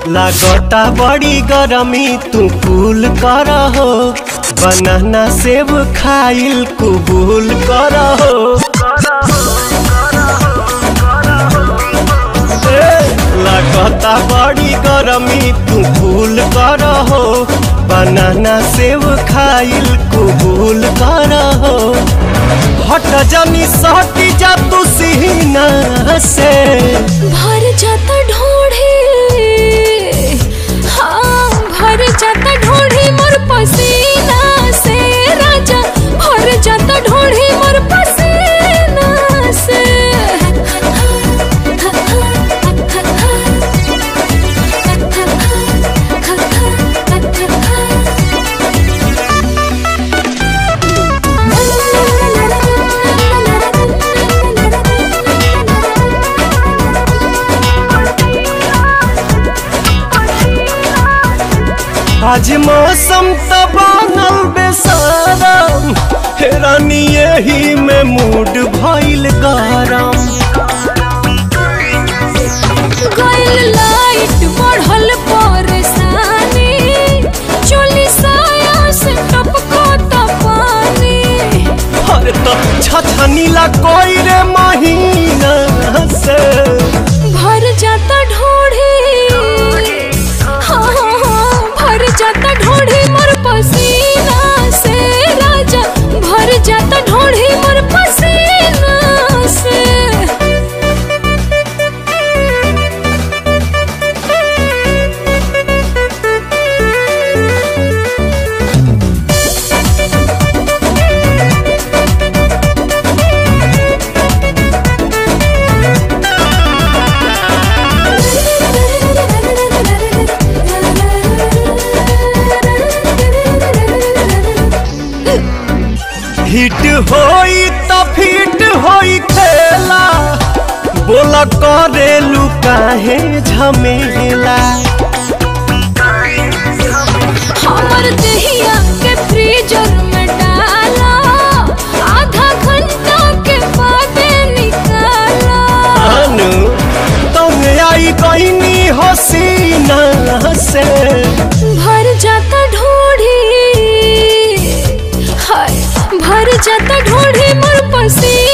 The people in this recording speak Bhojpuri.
लागता बड़ी गरमी तू कूल कर हो बनाना सेब खाइल कुबूल कर हो ए, लागता बड़ी गरमी तू कूल कर हो बनाना सेब खाइल कुबूल कर हो हट जानी सहटी जा तू सीना से भर जाता ढोढ़ी हाँ भर जाता ढोढ़ी मोर पसीना से राजा भर जाता ढोढ़ी मोर पसीना से आज मौसम त बनल बेसारम हेरानी यही में मूड भइल गरम गइल लाइट बढ़ल परेशानी चोली साया से टपको त पानी अरे तो छछनीला कोई रे महीना से भर जाता ढोढ़ी हाँ हाँ हाँ भर जाता ढोढ़ी मोर पसीना से राजा भर जाता ढोढ़ी मोर पसीना से हिट होई त फिट होई खेला बोला करेलू काहे झमेला हमर दहिया के फ्रीजर में डाला आधा घंटा के बाद निकाला अनु तुम आई कहीं हसीना से भर जाता ढोढ़ी हाय भर जाता ढोढ़ी मोर पसी